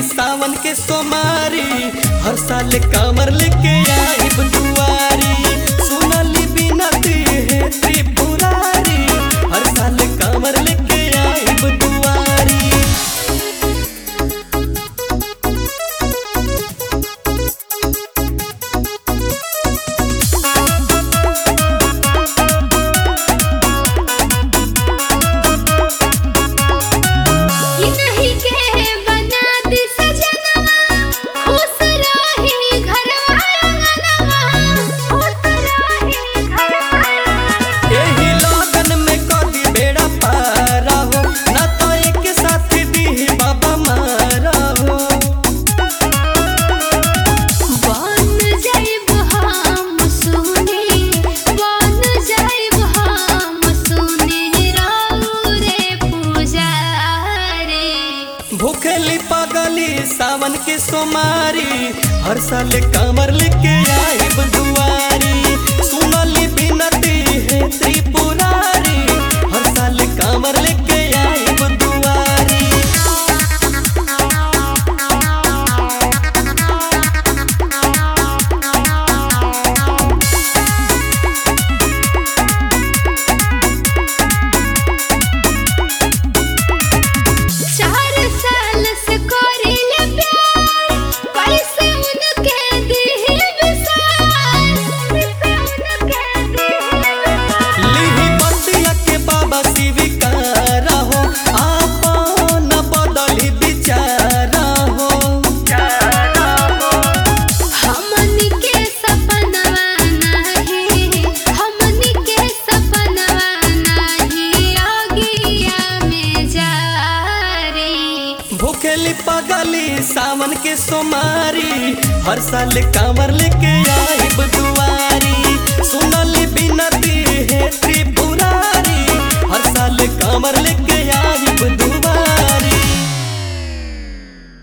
सावन के सोमारी हर साल कामर लेके आई दुआरी सुनली बिनती है त्रिपुरारी हर साल कामर लेके आई दुआरी कि नहीं के बना दी सजनवा खुश रही घरवा अंगनवा खुश रही घरवा एही लगन में कदी बेड़ा पारा हो ना तो एक साथ दी बाबा मारा हो बन जाइब हम सुने बन जाइब हम सुने राउ रे पुजारी भूखली पगली सावन के सोमारी हर साल कामर लेके आई दुआरी सुनली बिनती है त्रिपुरारी हर साल कामर लेके आई दुआरी चार साल से करिले प्यार कैसे उनके दिल विसार कैसे उनके दिल लिही बतिया के बाबा स्वीकारा हो आपन बदली विचारा हो हमनी के सपनवा नाही हमनी के सपनवा नाही आगिया में जा रे भूखली पगली सावन के सोमारी हर साल कांवर लेके आई दुआरी सुनली बिनती है त्रिपुरारी हर साल कांवर लेके